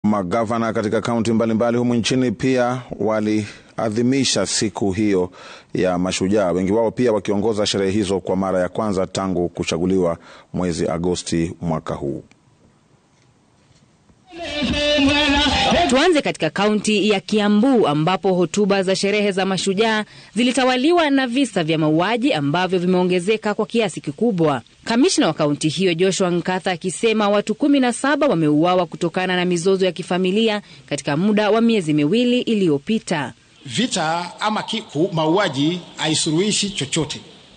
Magavana katika kaunti mbalimbali humu nchini pia waliadhimisha siku hiyo ya mashujaa, wengi wao pia wakiongoza sherehe hizo kwa mara ya kwanza tangu kuchaguliwa mwezi Agosti mwaka huu. Tuanze katika kaunti ya Kiambu ambapo hotuba za sherehe za mashujaa zilitawaliwa na visa vya mauaji ambavyo vimeongezeka kwa kiasi kikubwa. Kamishna wa kaunti hiyo Joshua Nkatha akisema watu kumi na saba wameuawa kutokana na mizozo ya kifamilia katika muda wa miezi miwili iliyopita. Vita ama mauaji haisuluhishi chochote.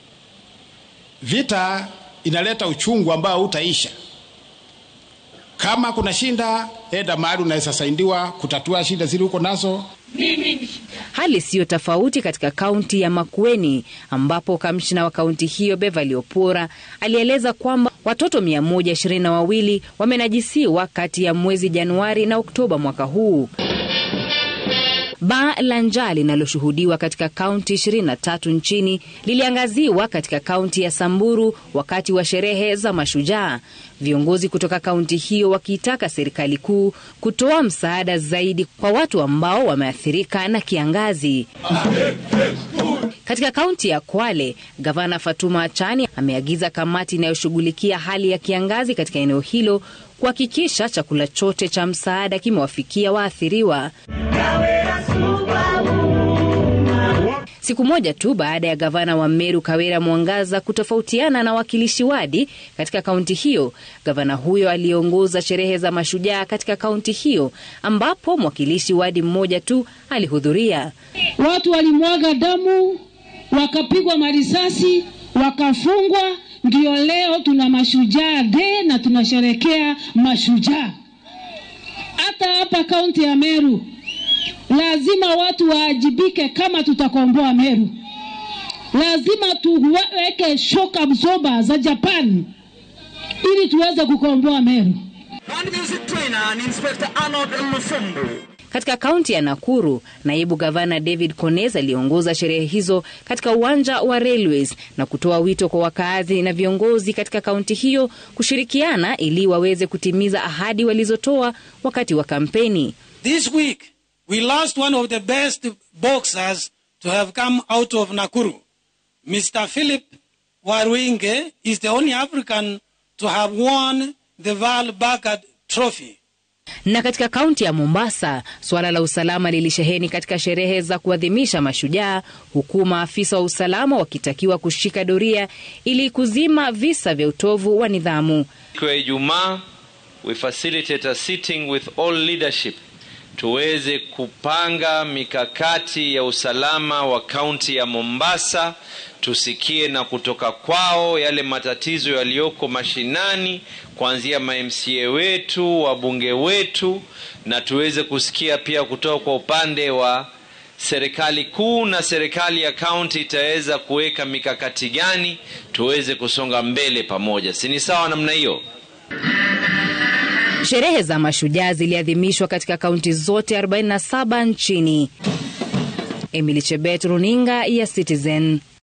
Vita inaleta uchungu ambao hautaisha. Kama kuna shinda, enda mahali unaweza saidiwa kutatua shida zile uko nazo. Hali siyo tofauti katika kaunti ya Makueni ambapo kamishna wa kaunti hiyo Beverly Opora alieleza kwamba watoto mia moja ishirini na wawili wamenajisiwa kati ya mwezi Januari na Oktoba mwaka huu. Baa la njaa linaloshuhudiwa katika kaunti 23 nchini liliangaziwa katika kaunti ya Samburu wakati wa sherehe za mashujaa, viongozi kutoka kaunti hiyo wakiitaka serikali kuu kutoa msaada zaidi kwa watu ambao wameathirika na kiangazi. Katika kaunti ya Kwale, gavana Fatuma Achani ameagiza kamati inayoshughulikia hali ya kiangazi katika eneo hilo kuhakikisha chakula chote cha msaada kimewafikia waathiriwa. Siku moja tu baada ya gavana wa Meru Kawira Mwangaza kutofautiana na wakilishi wadi katika kaunti hiyo, gavana huyo aliongoza sherehe za mashujaa katika kaunti hiyo ambapo mwakilishi wadi mmoja tu alihudhuria. Watu walimwaga damu, wakapigwa marisasi, wakafungwa. Ndio leo tuna mashujaa de na tunasherekea mashujaa. Hata hapa kaunti ya Meru lazima watu waajibike. Kama tutakomboa Meru, lazima tuweke shock absorber za Japan ili tuweze kukomboa Meru. Katika kaunti ya Nakuru, naibu gavana David Kones aliongoza sherehe hizo katika uwanja wa Railways na kutoa wito kwa wakaazi na viongozi katika kaunti hiyo kushirikiana ili waweze kutimiza ahadi walizotoa wakati wa kampeni. This week we lost one of the best boxers to have come out of Nakuru. Mr. Philip Warwinge is the only African to have won the Val Bakad Trophy. Na katika kaunti ya Mombasa, suala la usalama lilisheheni katika sherehe za kuadhimisha mashujaa, huku maafisa wa usalama wakitakiwa kushika doria ili kuzima visa vya utovu wa nidhamu. Siku ya Ijumaa, we facilitate a sitting with all leadership tuweze kupanga mikakati ya usalama wa kaunti ya Mombasa, tusikie na kutoka kwao yale matatizo yaliyoko mashinani, kuanzia ma-MCA wetu, wabunge wetu, na tuweze kusikia pia kutoka kwa upande wa serikali kuu na serikali ya kaunti itaweza kuweka mikakati gani tuweze kusonga mbele pamoja. Si ni sawa namna hiyo? Sherehe za mashujaa ziliadhimishwa katika kaunti zote 47 nchini. Emily Chebet, runinga ya Citizen.